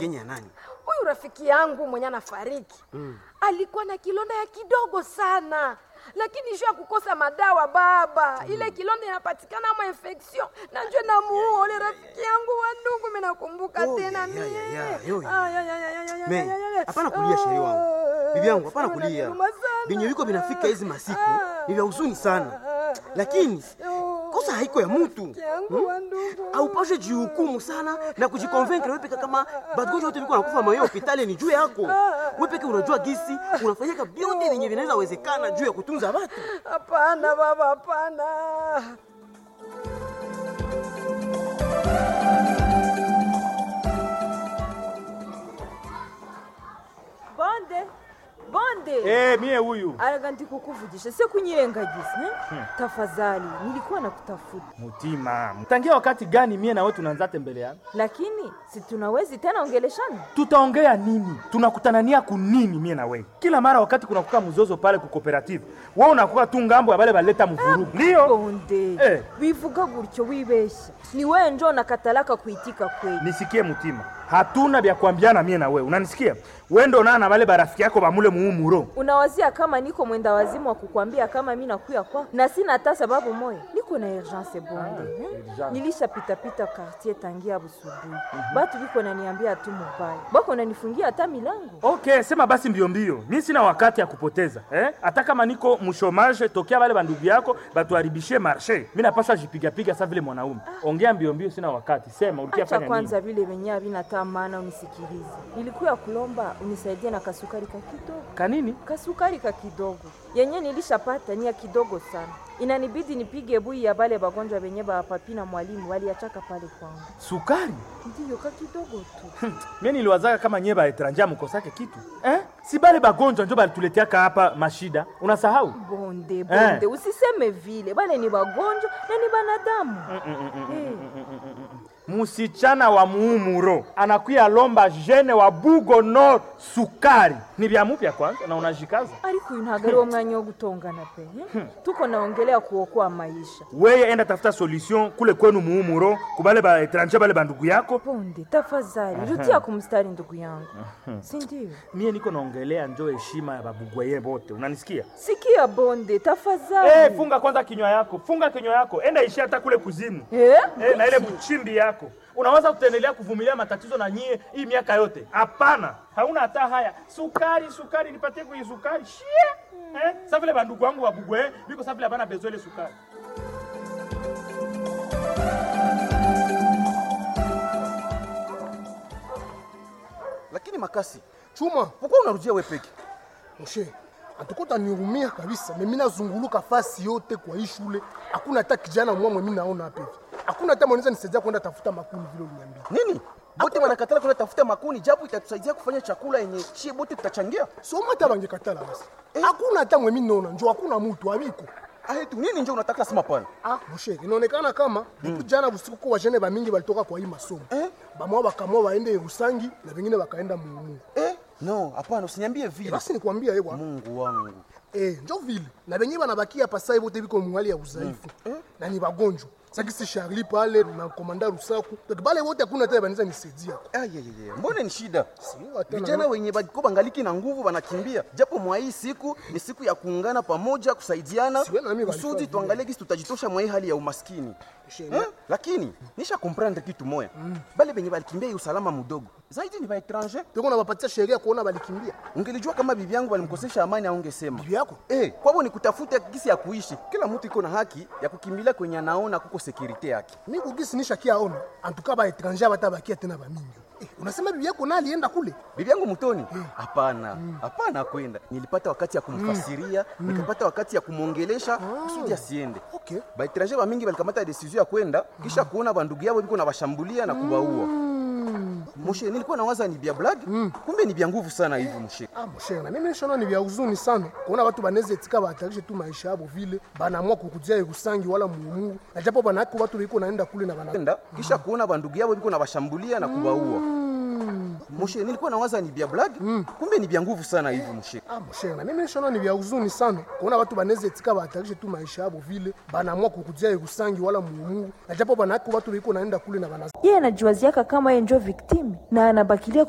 Kenya ya nani? huyu rafiki yangu mwenye anafariki alikuwa na kilonda ya kidogo sana lakini juu ya kukosa madawa baba ile kilonda inapatikana ma infection na njo namuua ule rafiki yangu wa ndugu mimi nakumbuka Oh, tena ya, ya, mie ya, ya, yo, ya. Ay, ay, ay, ay, ay, Me, ay, ay, ay. hapana kulia sheri wangu. Bibi yangu hapana Ah, kulia. unaniuma sana. Vinyo viko vinafika hizi masiku ni vya huzuni sana. Lakini kosa haiko ya mtu. Rafiki yangu wa ndugu Haupashe jihukumu sana na kujikonvaincre wewe peke kama bagonjwa wote viko nakufa mayo hospitali ni juu yako. Wewe peke unajua gisi unafanyika vyote vyenye vinaweza wezekana juu ya kutunza watu. hapana baba hapana bonde bonde Eh, mie huyu araga ndikukuvugisha se kunyirengagiza eh? tafadhali nilikuwa nakutafuta mutima tangia wakati gani mie na wewe tunaanza tembeleana lakini si tunawezi tena ongeleshana tutaongea nini tunakutanania kunini mie na wewe kila mara wakati kunakuka mzozo pale ku cooperative wewe unakuka tu ngambo ya bale baleta mvurugu ndio bonde Eh. bivuga gutyo wibeshya ni wewe njo nakatalaka kuitika kweli nisikie mutima hatuna vya kuambiana mie na wewe unanisikia wewe ndo na na bale barafiki yako bamule muumuro unawazia kama niko mwenda wazimu wa kukwambia kama mi nakuya kwa na sina hata sababu moya niko na urgence bonde eh? urgence. nilishapitapita quartier tangia busubuhi batu biko naniambia tu mubaya bako nanifungia hata milango okay sema basi mbio mbio mi sina wakati ya kupoteza eh? hata kama niko mshomage tokea bale bandugu yako batuharibishie marshe mi napasha jipigapiga sa vile mwanaume ongea mbio mbio sina wakati sema ulikia acha fanya kwanza nini vile venye havina taa maana unisikilize nilikuya kulomba unisaidie na kasukari ka kidogo kanini kasukari ka kidogo yenye nilishapata ni ya kidogo sana inanibidi nipige bui ya bale bagonjwa benye bapapi na mwalimu waliachaka pale kwangu sukari ndiyo ka kidogo tu mie niliwazaka kama nyie baetranja mukosake kitu eh? si bale bagonjwa njo balituleteaka hapa mashida unasahau bonde bonde usiseme vile bale ni bagonjwa na ni banadamu Eh, musichana wa muumuro anakuya lomba jene wa bugo nord sukari ni vya mupya kwanza na unajikaza ariko uyu ntabwo ari wo mwanya wo gutongana pe eh? tuko naongelea kuokoa maisha weye enda tafuta solution kule kwenu muumuro kubale baetranje bale bandugu yako bonde tafadhali rudia kumstari ndugu yangu si ndio mie niko naongelea njo heshima ya babugwaye bote unanisikia sikia bonde tafadhali hey, funga kwanza kinywa yako funga kinywa yako enda ishi hata kule kuzimu Eh? Eh, na ile mchimbi yako unaweza kutendelea kuvumilia matatizo na nyie hii miaka yote hapana hauna hata haya sukari sukari nipatie kwenye sukari shie eh? sa vile bandugu wangu wabugwe biko sa vile abana bezo ile sukari Lakini makasi, chuma, pourquoi unarudia wewe peke? Moshe, atukuta niumia kabisa. Mimi nazunguluka fasi yote kwa hii shule, hakuna hata kijana mwamwe mimi naona hapa hivi. Hakuna hata mwanaweza nisaidia kwenda tafuta makuni vile uliniambia. Nini? Bote wanakatala kwenda tafuta makuni japo itatusaidia kufanya chakula yenye chie bote tutachangia. Soma hata bangekatala basi. Hakuna hata mwe mimi naona, njoo hakuna mtu abiko. Ah, tu nini njo unataka sema pana? Ah, Moshe, inaonekana kama mm. jana usiku kwa wajene ba mingi walitoka kwa hii masomo. Eh? Bamwa bakamwa waende Rusangi na wengine wakaenda Mumu. Eh? No, hapana, usiniambie vile. Basi nikwambia yewa. Mungu wangu. Eh, njo vile. Na wenyewe wanabakia pasa wote biko mwali ya udhaifu. Na ni wagonjwa. Sakisi Charlie pale na komanda Rusaku. Donc bale wote hakuna tena banaweza nisaidia. Ayayaya, mbona ni shida? Sio hata Vijana wenye bako bangaliki na nguvu wanakimbia, japo mwa hii siku ni siku ya kuungana pamoja, kusaidiana Siwe na mimi kusudi walifanya tuangalie gisi tutajitosha mwa hii hali ya umaskini. Shema. Eh? Lakini nisha comprendre kitu moya, bale benye balikimbia hii usalama mdogo zaidi ni baetranger. Tuko na wapatia sheria kuona balikimbia. Ungelijua kama bibi yangu walimkosesha amani, aungesema Bibi yako? eh, kwabo ni kutafuta gisi ya kuishi. Kila mtu iko na haki ya kukimbilia kwenye anaona kuko sekurite yake. Mimi kugisi nisha kia ona. Antuka ba étranger batabakia tena ba mingi. Eh, unasema bibi yako na alienda kule? bibi yangu mtoni hapana hapana kwenda nilipata wakati ya kumfasiria nikapata wakati ya kumwongelesha kusudi asiende Okay. baetranger ba mingi balikamata decision ya kwenda kisha kuona bandugu yao biko na bashambulia na kubaua moshe nilikuwa nawaza ni bia blague kumbe ni bia nguvu sana hivi moshe Ah, moshe, na mimi nishaona ni vya huzuni sana kuona watu banaweza etika bahatarishe tu maisha yabo vile banaamua kukudia Irusangi wala Mumu, na japo banako watu biko naenda kule na bana kwenda kisha kuona bandugu yao biko na bashambulia na kubaua moshe nilikuwa nawaza ni bia blague kumbe ni bia nguvu sana hivi moshe Ah, moshe, na mimi nishaona ni vya huzuni sana kuona watu banaweza etika bahatarishe tu maisha yabo vile banaamua kukudia Irusangi wala Mumu, na japo banako watu biko naenda kule na bana yeye anajiwaziaka kama yeye njo victime na anabakilia